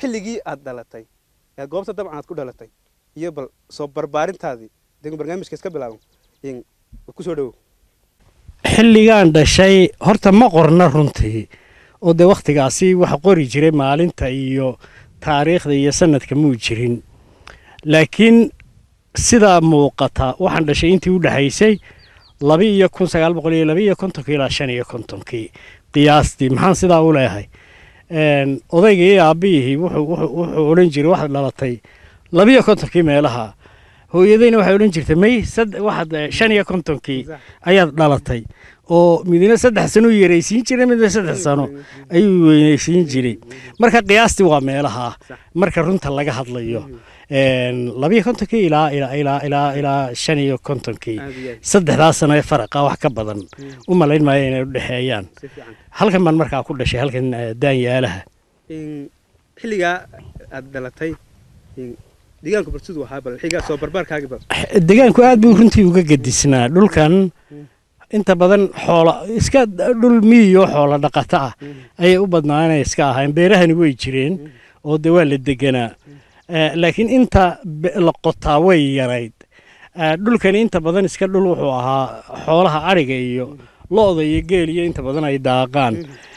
xilligii aad dhalatay ee goobta dabcan aad ku dhalatay iyo bal soo barbaarintaadii dee barnaamijka iska bilaaban kusoo dhowow xilligaan dhashay horta ma qorna runtii oo dee wakhtigaasi waxa qori jiray maalinta iyo taariikhda iyo sanadka muu jirin laakiin sidaa muuqata waxaan dhashay intii u dhexaysay laba iyo kun sagaal boqol iyo laba iyo kontonkii ilaa shan iyo kontonkii qiyaastii maxaan sidaa u leeyahay odayga iyo aabbihii wuxuu odhan jiray waxaad dhalatay laba iyo kontonkii meelaha hooyadayna waxay odhan jirtay may waxaad shan iyo kontonkii ayaad dhalatay oo midna saddex sano u yaraysiin jiray midna saddex sano ayuu weynaysiin jiray marka qiyaastii waa meelaha marka runta laga hadlayo labiyo kontonkii ilaa ilaa ilaa ilaa ilaa shan iyo kontonkii saddexdaa sano ee faraqa wax ka badan u malayn maayo inay u dhexeeyaan halkan baan markaa ku dhashay halkan daanyaalaha xilligaa aad dhalatay deegaanku barsidu ahaa bal xigaa soo barbaarkaagi bal deegaanku aad buu runtii uga gedisnaa dhulkan inta badan xoola iska dhul miyiyo xoola dhaqato ah ayay u badnaanay iska ahayn beerahani way jireen oo dee waa la deganaa laakiin inta la qotaa way yarayd dhulkani inta badan iska dhul wuxuu ahaa xoolaha ariga iyo lo-da iyo geel iyo inta badan ay daaqaan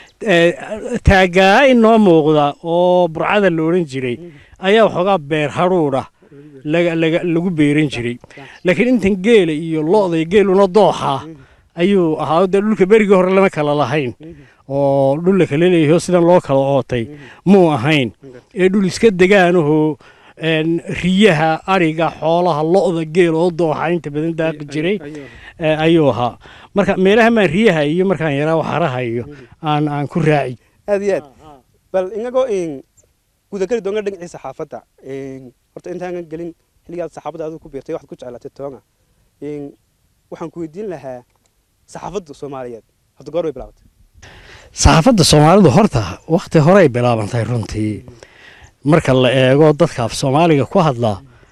taagaa inoo muuqda oo burcada la odhan jiray ayaa waxoogaa beer hadhuudha lagu beeran jiray laakiin intan geela iyo lo-da iyo geeluna dooxa ayuu ahaa dee dhulka berigii hore lama kala lahayn oo dhul la kala leeyaho sidan loo kala ootay muu ahayn ee dhul iska degaanahoo riyaha ariga xoolaha lo-da geel oo dooxa inta badan daaqi jiray ayuu ahaa marka meelaha maan riyaha iyo markaan yaraa waxaraha iyo aan aan ku raaci aad iyo aad bal inagoo gudageli doonga dhinaciisa saxaafadda horta intaanan gelin xilligaad saxaafadda adigu ku biirtay waxaad ku jeclaatay toonga waxaan ku weydiin lahaa saxaafadda soomaaliyeed horta goor bay bilaabatay saxaafadda soomaalidu horta wakhti horey bilaabantay runtii marka la eego dadka af soomaaliga ku hadla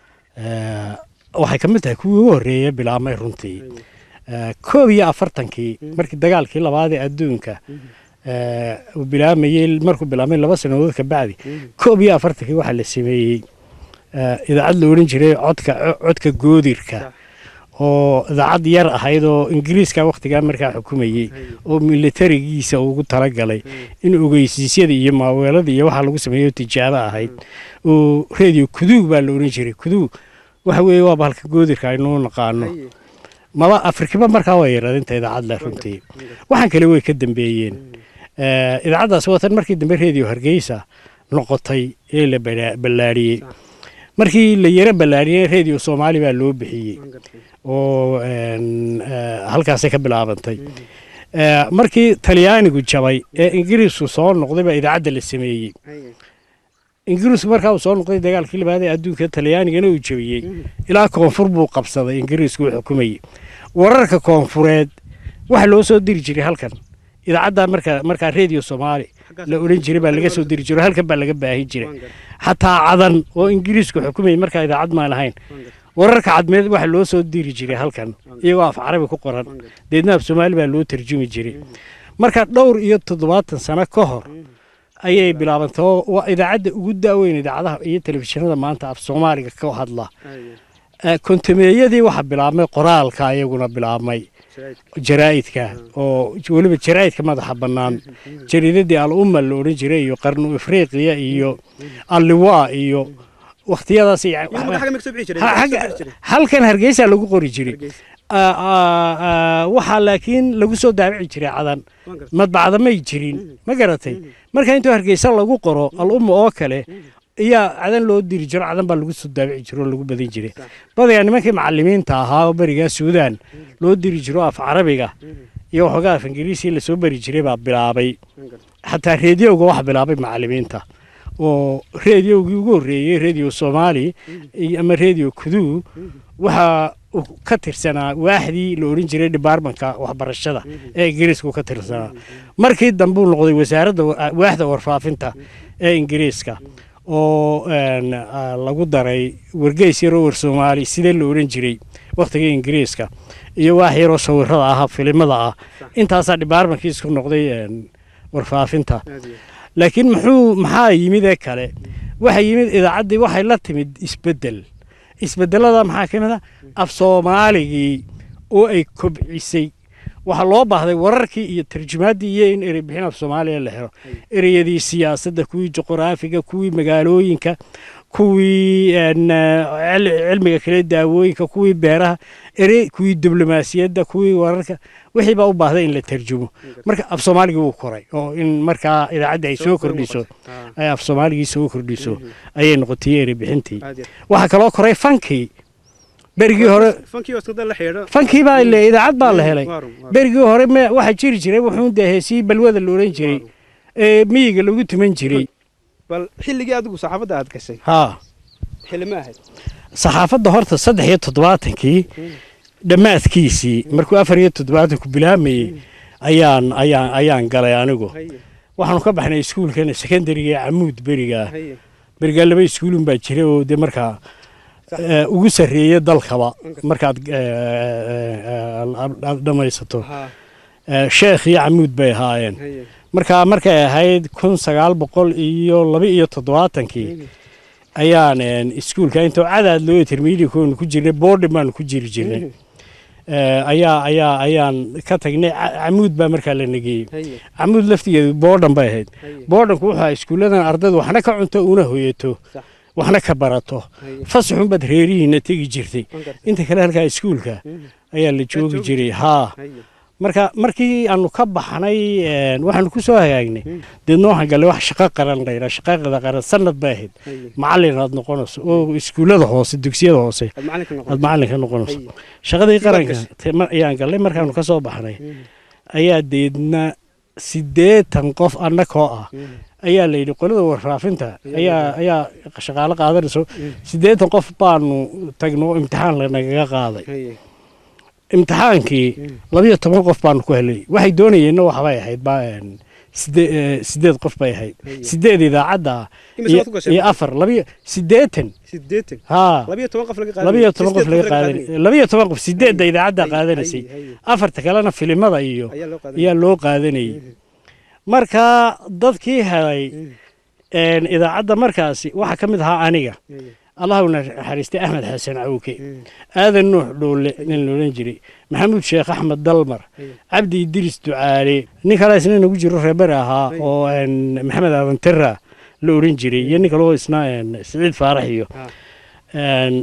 waxay ka mid tahay kuwii ugu horreeya bilaabmay runtii koob iyo afartankii markii dagaalkii labaad ee adduunka uu bilaamayey markuu bilaabmay laba sannadood ka bacdi koob iyo afartankii waxaa la sameeyey idaacad la odhan jiray codka codka goodirka oo idaacad yar ahayd oo ingiriiska wakhtigaa markaa xukumayey oo militarigiisa ugu talagalay in ogeysiisyada iyo maaweelada iyo waxaa lagu sameeyo tijaabo ahayd oo redio kuduug baa la odhan jiray kuduug waxa weeye waa bahalka goodirka aynuu naqaano maba afrikiba markaa waa yaraadinta idaacadda runtii waxaan kale way ka dambeeyeen idaacaddaas watan markii dambe redio hargeysa noqotay ee la ballaariyey markii la yaro ballaariyey redio soomaali baa loo bixiyey oo halkaasay ka bilaabantay markii talyaanigu jabay ee ingiriisku soo noqday baa idaacadda la sameeyey ingiriisku markaa uu soo noqday dagaalkii labaad ee adduunka talyaanigana uu jabiyey ilaa koonfur buu qabsaday ingiriisku uu xukumayey wararka koonfureed waxa loo soo diri jiray halkan idaacadda markaa markaa redio soomaali la odhan jiray baa laga soo diri jiray halkan baa laga baahin jiray xataa cadan oo ingiriisku xukumayay markaa idaacad maan lahayn wararka cadmeed waxa loo soo diri jiray halkan iyagoo af carabi ku qoran deedna af soomaali baa loo tarjumi jiray marka dhowr iyo toddobaatan sano ka hor ayay bilaabantay oo waa idaacadda ugu daaweyn idaacadaha iyo telefishinada maanta af soomaaliga ka hadla kontameeyadii waxaa bilaabmay qoraalka iyaguna bilaabmay jaraa'idka oo weliba jaraa'idka madaxa bannaan jariidadii al umma la odhan jiray iyo qarnu afriqiya iyo alliwaa iyo wakhtiyadaas halkan hargeysa lagu qori jiray waxaa laakiin lagu soo daabici jiray cadan madbacda may jirin ma garatay marka intuu hargeysa lagu qoro al umma oo kale iyaa cadan loo diri jiro cadan baa lagu soo daabici jiro oo lagu badan jiray badayaa nimankii macalimiinta ahaa oo berigaa suudaan loo diri jiro af carabiga iyo waxoogaa af ingiriisi lasoo beri jiray baa bilaabay xataa reediyoga waxa bilaabay macalimiinta oo reediyogii ugu horreeyey redio soomaali ama redio kuduu waxaa ka tirsanaa waaxdii la odhan jiray debartmentka waxbarashada ee ingiriiska ka tirsanaa markii dambuu noqday wasaaradda waaxda warfaafinta ee ingiriiska oo lagu daray wargeys yaroo war soomaali sidee la odhan jiray wakhtigii ingiriiska iyo waax yaroo sawirada ah filimada ah intaasaa debartmentkii isku noqday warfaafinta laakiin muxuu maxaa yimid ee kale waxa yimid idaacaddii waxay la timid isbeddel isbeddelada maxaa ka mid ah af soomaaligii oo ay kobcisay waxaa loo baahday wararkii iyo tarjumaaddii iyo in erey bixin af soomaaliya la helo ereyadii siyaasadda kuwii juqraafiga kuwii magaalooyinka kuwii een, eh, cil- cilmiga kale daawooyinka kuwii beeraha erey kuwii diblomaasiyadda kuwii wararka wixii baa u baahday in la tarjumo marka af soomaaligii wuu koray oo in markaa idaacadda ay soo kordhiso ay af soomaaligii soo kordhiso ayay noqotay erey bixintii waxaa kaloo koray fankii berigii hore fankii waskada la xidho fankii baa le idaacad baa la helay berigii hore me waxaa jiri jiray wuxuu dee heesii balwada la odhan jiray ee miyiga lagu tuman jiray bal xilligii adigu saxaafadda aad gashay haa xilli ma ahayd saxaafadda horta saddex iyo toddobaatankii dhammaadkiisii markuu afar iyo toddobaatanku bilaamayey ayaan ayaan ayaan galay anigu haye waxaanu ka baxnay iskuulkan secondariga ee camuud berigaa haye berigaa laba iskuulun baa jira oo dee markaa eh, ugu sarreeya dalkaba markaad eh, eh, aad- aad dhammaysato ha Eh, sheekh iyo camuud bay ahaayeen haye marka markay ahayd kun sagaal boqol iyo laba iyo toddobaatankii ayaan een, iskuulka intoo cadaad loo intermediatekoonu ku jirnay boarding baanu ku jiri jirnay Eh, ayaa ayaa ayaan ka tagnay Ca- camuud baa markaa la negeeyey haye camuud laftigeedu boodhan bay ahayd haye boodhanku wuxuu ahaa iskuulladan ardaydu waxna ka cunto una hoyato Sax. waxna ka barato haye fasaxunbaad reerihiina tegi jirtay waan gartay inta kale halkaa iskuulka Mhm. ayaa la joogi joogi jiray haa haye marka markii aanu ka baxnay een, waxaanu ku soo hagaagnay Mm. deedna waxaan gallay wax shaqo qaran layra shaqada qaran sanad bay ahayd haye macallin aad noqonayso oo iskuullada hoose dugsiyada hoose aad macalinka aad noqon macallin ka noqonayso haye shaqadii Sidaad qaranka gashay? te- mar- ayaan gallay markaanu ka soo baxnay Mhm. ayaa deedna siddeetan qof annakoo ah Mhm. ayaa la yidhi qolada warfaafinta Ayaa ayaa ayaa shaqaalo qaadanayso Mm. siddeetan qof baanu tagno oo imtixaan lanagaga qaaday haye imtixaankii Mm. labiyo toban qof baanu ku helay waxay doonayeenna waxbay ahayd ba een, sidee- eh, sideed qof bay ahayd Haye. sideed idaacadda Imise iyo waad ku gashay? iyo afar labiyo siddeetan siddeetan haa labiyo toban qof laga qaadanay labiyo toban qof Siddeed laga qaadan qaadanay. labiyo toban qof sideedda Haye, idaacadda haye, qaadanaysay haye, haye. afarta kalena filimada iyo ayaa loo qaadanay ayaa loo qaadanayay Mhm. marka dadkii helay Mhm. een, idaacadda markaasi waxaa ka mid ahaa aniga haye allahu naxariistay axmed xasan cawke Mhm. aadan nuux dhoole nin loodhan jiray maxamuud sheekh axmed dalmar haye cabdi idris ducaale nin kale isna nagu jiro reebere ahaa Ay. oo een, maxamed aadan tera la oran jiray iyo nin kaleo isna een, siciid faarax iyo ha een,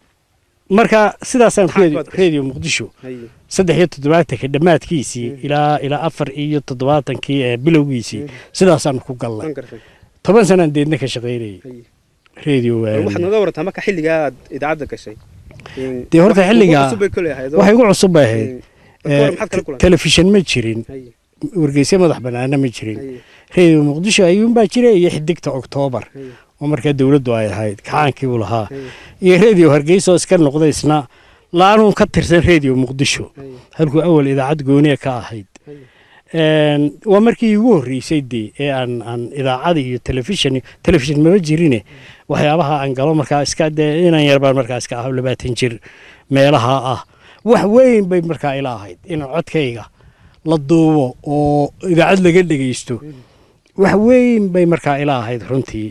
marka sidaasaan Maxaad reedi- baad gashay? reediyo muqdisho haye saddex iyo toddobaatanka dhammaadkiisii Mm. ilaa ilaa afar iyo toddobaatankii ee bilowgiisii Mm. sidaasaan ku gallay waan gartay toban sanaan deedna ka shaqaynayay haye reediyo Bal waxaad naga warantaa marka xilligaa aad idaacadda gashay Een, Dee horta wax- xilligaa- wax cusub bay koley ahayd oo- waxay ugu cusub bay ahayd Een, marka hore maxaad kala Eh, kulantay telefishin ma jirin haye wargeysyo madax bannaana ma jirin haye reediyo muqdisho ayuunbaa jira iyo xidigta oktoobar haye oo markaa dowladdu ay ahayd kacaankii uu lahaa haye iyo reediyo hargeysa oo iska noqday isna laanuun ka tirsan reediyo muqdisho haye halkuu awal idaacad gooniya ka ahayd haye Een, waa markii ugu horreysay dee ee aan aan idaacada iyo telefishin telefishin maba jirine waxyaabaha aan galo markaa iska dee inaan yar baan markaa iska ah labaatan jir meelaha ah wax weyn bay markaa ila ahayd inaan codkayga la duubo oo idaacad laga dhegeysto wax weyn bay markaa ila ahayd runtii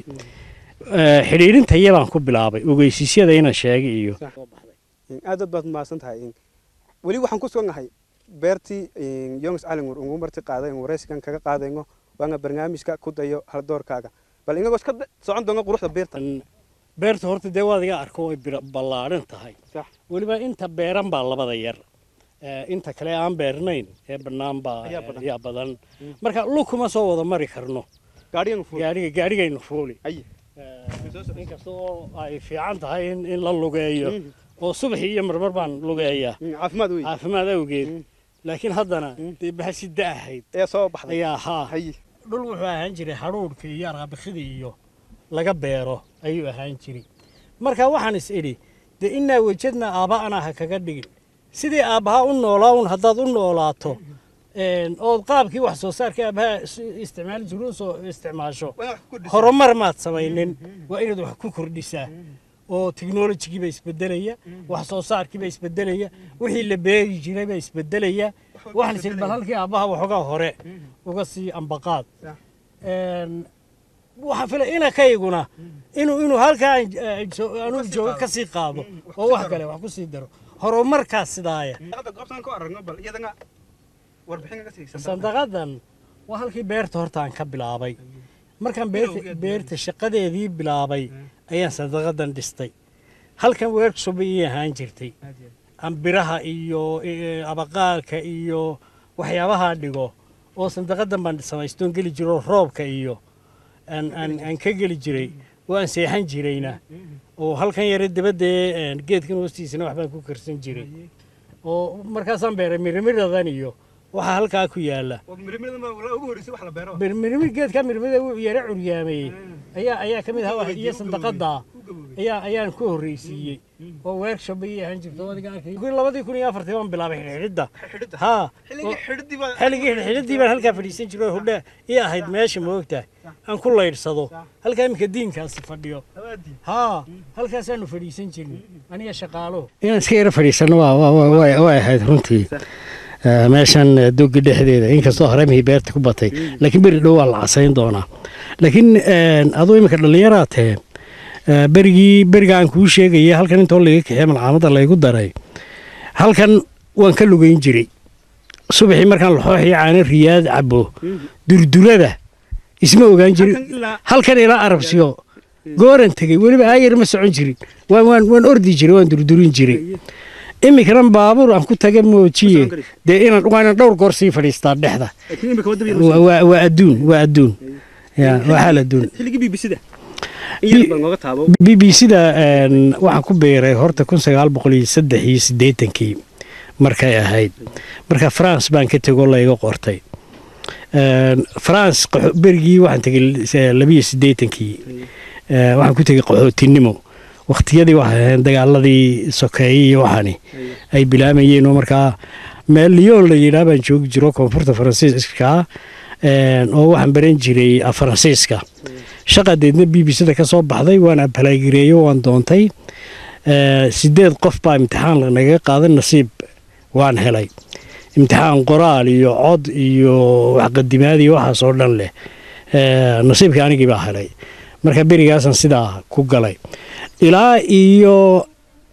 Eh, xidhiidhinta iyabaan ku bilaabay ogeysiisyada inaan sheegay iyo Sax. Een, aad aad baad mahadsan tahay Een, weli waxaan ku sugannahay beertii een, yongs calingur ugu marti qaaday een waraysigan kaga qaadayno waana barnaamijka ku dayo haldoorkaaga bal inagoo iska da- socon doona quruxda beerta An- beerta horta dee waad iga arko way bir- ballaadhan tahay Sax. weliba inta beeran baa labada yar Eh, inta kale aan beernayn ee bannaan baa Ayaa badan. yaa badan marka lug kuma soo wada mari karno gaadhigan fuul gaariga gaarigaynu fuuli haye Eh, inkasta oo ay fiican tahay in, in la lugeeyo Mhm. oo subaxii iyo marmar baan lugeeyaa Een, caafimaad wey caafimaad awgeed Mm. laakiin haddana Mm. dee bahasida ahayd ee soo baxday ayaa haa haye dhul wuxuu ahaan jiray hadhuudhka iyo araabikida iyo laga beero ayuu ahaan jiray marka waxaan is idhi dee innaa wejadna aabba'ana ha kaga dhigin sidii aabbaha u noolaa un haddaad u noolaato een, ood qaabkii wax soo saarka aabbaha is- isticmaali jiru u soo isticmaasho Waa wax ku dhisan. horumar maad samaynin waa inaad wax ku kordhisaa oo teknolojigiiba isbedelaya wax soo saarkiiba isbedelaya wixii la beeri jirayba isbedelaya waxaan is idhi bal halkii aabbaha waxoogaa hore uga sii ambaqaad Sax. Een, waxaa fila inakayguna inuu inuu halkaa anuu joogo ka sii qaado oo wax kale wax ku sii daro horumarkaas sidaaya goobtan ku aragno bal iyadana warbixin ka siisa sandaqadan waa halkii beerta horta aan ka bilaabay markaan beerta beerta shaqadeedii bilaabay ayaan sandaqadan dhistay halkan workshop ii ahaan jirtay aan biraha iyo eh, abaqaalka iyo waxyaabaha dhigo oo sandaqadan baan samaystoon geli jiro roobka iyo aan aan aan ka geli jiray oo aan seexan jirayna oo halkan yare dabadee geedkan hoostiisana waxbaan ku karsan jiray oo markaasaan beeray mirmiradan iyo waxaa halkaa ku yaala mirmirada ma ugu horreysay wax la beero mirmir geedka mirmida wuu yara curyaamayey ayaa ayaa ka mid ahaa wax- iyo sandaqada ayaa ayaan ku horreysiiyey oo workshop ayay ahaan jirto adiga arkay kun labadii kun iyo afartii baan bilaabay xidhxidhidda ha xilligii xidhidii baa xilligii xidhxidhiddii baan halkaa fadhiisan jiray oo hudhe ii ahayd meesha moogtahay aan ku laydhsado halkaa iminka diinkaasi fadhiyo hawaadii haa halkaasaanu fadhiisan jirnay aniga shaqaaluhu inaan iska yara fadhiisano way ahayd runtii meeshan dogi dhexdeeda inkastoo haremihii beerta ku batay laakiin beri dhow waa la casayn doonaa laakiin aduu iminka dhallinyaraa tahe berigii beriga aan kuu sheegaya halkan intoo laga kaxee malcaamadda laygu daray halkan waan ka lugayn jiray subaxii markaan laxooxiyo caano riyaad cabo durdurada isma ogaan jirin halkan ilaa arabsiyo gooran tegey weliba aayar ma socon jirin waan waan waan ordi jiray waan durdurin jiray iminkana baabuur aan ku taga moojiye dee inaan waa inaan dhowr goor sii fadhiistaa dhexda laakiin imika wadda waa waa- waa adduun waa adduun ya waa xaal adduun xilligii bbcda in yar bal nooga taabo b b c da waxaan ku beeray horta kun sagaal boqol iyo saddex iyo siddeetankii markay ahayd marka france baan ka tegoo layga qortay france qaxo- berigii waxaan tegay eh, labiyo siddeetankii Eh, waxaan ku tegay qaxootinimo wakhtiyadii waxay ahayd dagaaladii sokeeye iyo waxaani ay bilaamayeen oo markaa meel lyon la yidhaah baan joogi jiro koonfurta faransiiska eh, oo waxaan baran jiray af faransiiska shaqadeedna b b c-da ka soo baxday waan abhalaagireeyo waan doontay Eh, sideed qof baa imtixaan nagaga qaaday nasiib waan helay imtixaan qoraal iyo cod iyo waxqadimaad iyo waxaas oo dhan leh Eh, nasiibka anigii baa helay marka berigaasaan sidaa ku galay ilaa iyo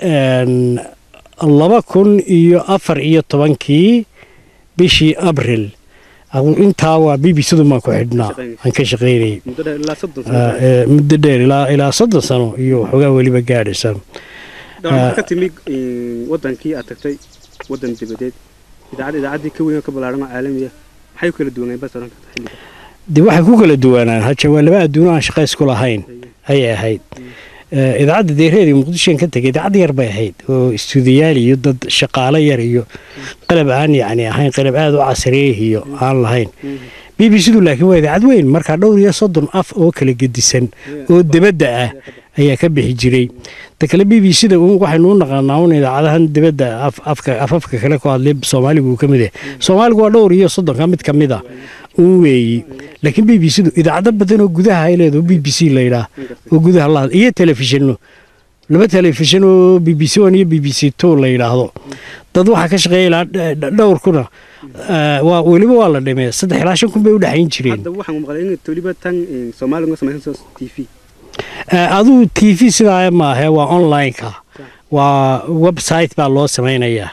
en, laba kun iyo afar iyo tobankii bishii abril adu intaa waa b b c-du maan ku xidhnaa aan ka shaqaynayay muddo dheer ilaa soddon Ah, sano eh, muddo dheer ilaa ilaa soddon sano iyo waxoogaa weliba gaadhaysa dhawr ka timi wadankii aad tagtay wadan dibadeed idaacad idaacaddii ka weyn oo ka ballaaran oo caalamiya maxay u kala duwaneen bas oran karta xilliga dee waxay ku kala duwanaan haja waa laba adduuno aan shaqays ku lahayn ayay ahayd Eh, idaacadda deereedii muqdishoan ka tegay idaacad yar bay ahayd oo istuudiyaal iyo dad shaqaale yar iyo qalab aan yacni ahayn qalab aada u casriyeeh iyo aan lahayn b b c-du laakiin waa idaacad weyn markaa dhowr iyo soddon af oo kala gedisan oo debadda ah ayaa ka bixi jiray ta kale b b c-da waxaynu u naqaanaa un idaacadahan dibadda af- afka afafka kale ku hadlay soomaaligu uu ka mid yahay soomaaligu waa dhowr iyo soddonka mid ka mid a un weeyi laakiin b b c-du idaacado badan oo gudaha ay leedahay oo b b c la yidhaah oo gudaha la hadla iyo telefishinno laba telefishin oo b b c one iyo b b c two la yidhaahdo dad waxaa ka shaqeeya ilaa dh- dh- dhowr kuna eh, waa weliba waa la dhimee saddex ilaa shan kun bay u dhexayn jireen hadda waxaan maqlay in weliba tan soomaaliga samaysan soo t v Eh, aduu t v sidaa maahe waa online-ka waa website baa loo samaynayaa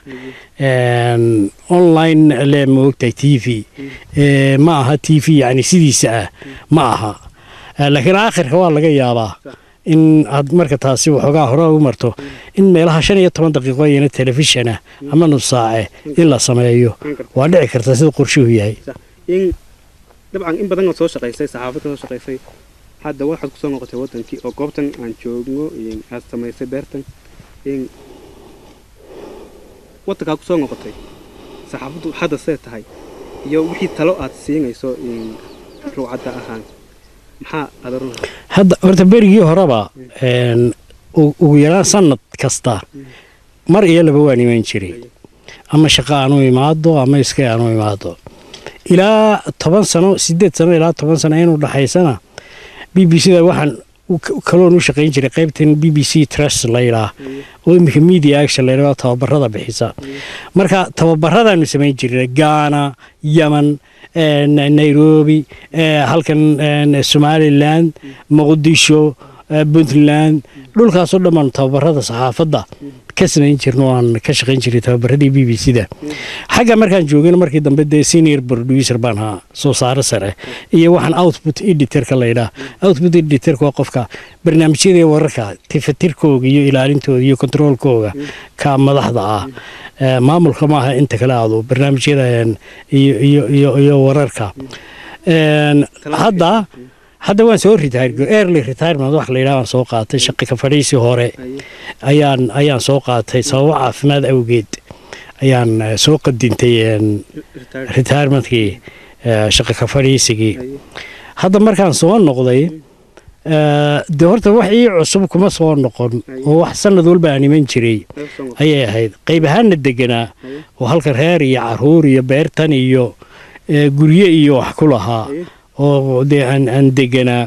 En, online le maogtahay t v Eh, ma aha t v yani sidiisa ah ma aha Eh, laakiin aakhirka waa laga yaabaa in aad marka taasi waxoogaa hore u marto in meelaha shan iyo toban daqiiqo iyana telefishan ah ama nus saace in la sameeyo waa dhici karta sida qorshuhu yahay in dabcan in badan oo soo shaqaysay saxaafad ka soo shaqaysay hadda waxaad kusoo noqotay wadankii oo goobtan aan joogno in aad samaysay beertan in wadankaa kusoo noqotay saxaafaddu hadda see tahay iyo wixii talo aad siinayso in ruucadda ahaan maxaa aad oran lahayd? hadda horta berigii horeba en, u- ugu yaraan sanad kasta mar iyo laba waan imaan jiray ama shaqo aan u imaado ama iska aan u imaado ilaa toban sano sideed sano ilaa toban sano inuu dhaxaysana b b c da waxaan u- k- kaloon u shaqayn jiray qaybtan b b c trust la yidhaah oo iminka media action la yidhaah oo tababarada bixisa marka tababaradaanu samayn jirnay gaana yaman een, nairobi ee, halkan een, somaliland muqdisho ee, puntland dhulkaasoo dhammaan tababarada saxaafadda ka samayn jirno aan ka shaqayn jiray tababaradii b b c da xagga markaan joogana markii dambe dee senior producer baan ahaa soo saare sare iyo waxaan output editorka laydhaa output editorka waa qofka barnaamijyada iyo wararka tifatirkooga iyo ilaalintooda iyo kontroolkooga ka madaxda ah Ee, maamulka maaha inta kale aadu barnaamijyada een, iyo iyo iyo iyo wararka Een, hadda hadda waan soo retire early retirement wax la yidhaha waan soo qaatay shaqi ka fadhiisi hore ayaan ayaan soo qaatay sababo caafimaad awgeed ayaan eh, soo qadintay een, retirementkii eh, shaqi ka fadhiisigii hadda markaan soo noqday eh, dee horta wax ii cusub kuma soo noqon oo wax sanad walba aan iman jiray ayay ahayd qayb ahaanna deganaa oo halka reer iyo caruur iyo beertan iyo eh, guryo iyo wax ku lahaa oo dee aan aan deganaa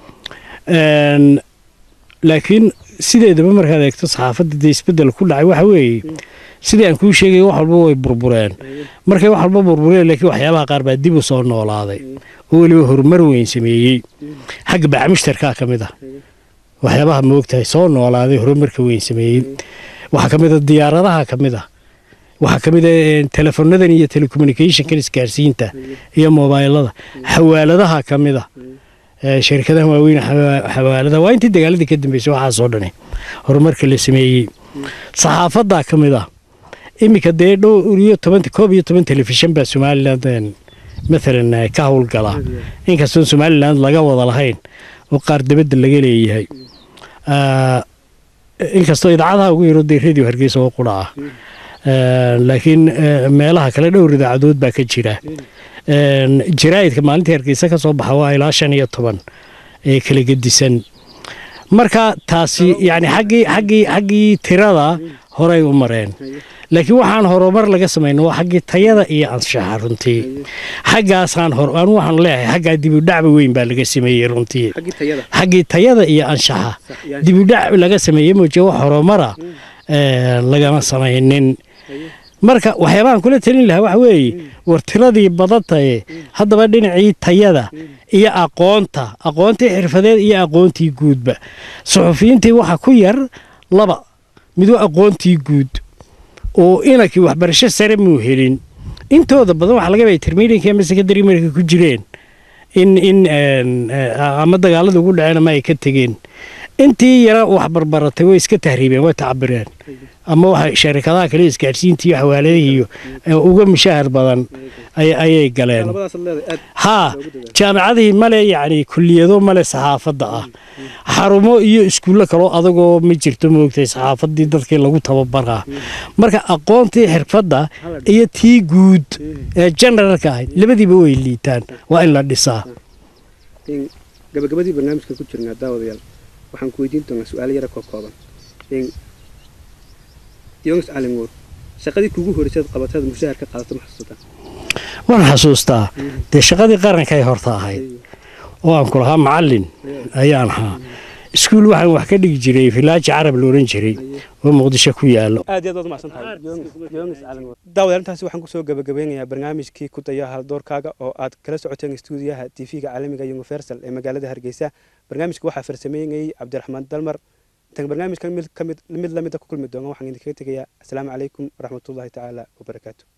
Een, laakiin sideedaba markaad eegto saxaafadda dee isbeddel ku dhacay waxa weeye sidii aan kuu sheegay wax walba way burbureen markay wax walba burbureen laakiin waxyaabaha qaar baa dib u soo noolaaday oo weliba horumar weyn sameeyey xagga bacmushtarkaa ka mid ah waxyaabaha moogtahay soo noolaaday horumarka weyn sameeyey waxaa ka mid a diyaaradaha ka mid ah waxaa ka mid a eh, telefonadan iyo telecommunicationkan isgaarsiinta iyo mobaylada xawaaladaha ka mid ah ee, shirkadaha waaweyn xawa- xawaaladaha waa intii dagaaladii ka dambeysay waxaasoo dhani horumarka la sameeyey saxaafaddaa ka mid ah iminka dee dhowr iyo toban koob iyo toban telefishan baa somaliland een, maalan eh, ka howlgala inkastoon somaliland laga wada lahayn oo qaar dabadda laga leeyahay Ah, inkastoo idaacadaha ugu yaro dee radio hargeysa oo qura ah Een, laakiin eh, meelaha kale dhowr idaacadood baa ka jira Een, jaraa'idka maalintii hargeysa ka soo baxa waa ilaa shan iyo toban ee kala gedisan marka taasi yani xaggii xaggii xaggii tirada horay u mareen laakiin waxaan horumar laga samayna waa xaggii tayada iyo anshaxa runtii xaggaasaan hor anu waxaan leeyahay xaggaa dibudhacba weyn baa laga sameeyey runtii xaggii tayada xaggii tayada iyo anshaxa iyo dibudhac laga sameeyey mooje wax horumara ee, lagama samaynin marka waxyaabahan kula talin lahaa waxa weeye war tiradii badantaye haddaba dhinacii tayada iyo aqoonta aqoontii xirfadeed iyo aqoontii guudba suxufiyiintii waxa ku yar laba mid waa aqoontii guud oo inankii waxbarasho sare muu helin intooda badan waxaa laga yaabaa intermediate ama secondary markay ku jireen in in een, eh, ama dagaalada ugu dhaceen ama ay ka tegeen intii yara wax barbaratay way iska tahriibeen way tacabireen ama waxa sharikadaha kale isgaarsiinta iyo xawaaladihii iyo eh, uga mushahar badan ay- ayay galeen labadaas leedahay aad haa jaamacadihii male yacni kulliyado male saxaafadda ah xarumo iyo iskuullo kaloo adagoo ma jirto moogtay saxaafaddii dadkii lagu tababaraa marka aqoontii xirfadda iyo tii guud ee generalka ahayd labadiiba way liitaan waa in la dhisaa in gabagabadii barnaamijka ku jirnaa daawadayaal waxaan ku weydiin doonaa su-aalo yara koo kooban in yonis calinwood shaqadii kugu horreysay aad qabatay aad mushahar ka qaadato ma xasuusataa waan xasuustaa dee shaqadii qarankay horta ahayd oo aan ku lahaa macallin ayaan ahaa iskuul waxaan wax ka dhigi jiray filaaji carab la ohan jiray oo muqdisho ku yaalo aad iyo aad waad umacsan tahay yonis calinwood daawadayaal intaasi waxaan kusoo gabagabeynayaa barnaamijkii ku daya haldoorkaaga oo aad kala socoteen stuudiyaha tv-ga caalamiga universal ee magaalada hargeysa barnaamijka waxaa farsameynayay cabdiraxmaan dalmar intaan barnaamijkan mid ka mid mid lamida ku kulmi doona waxaan idinkaga tegayaa asalaamu calaykum waraxmatullaahi tacaala wabarakaatu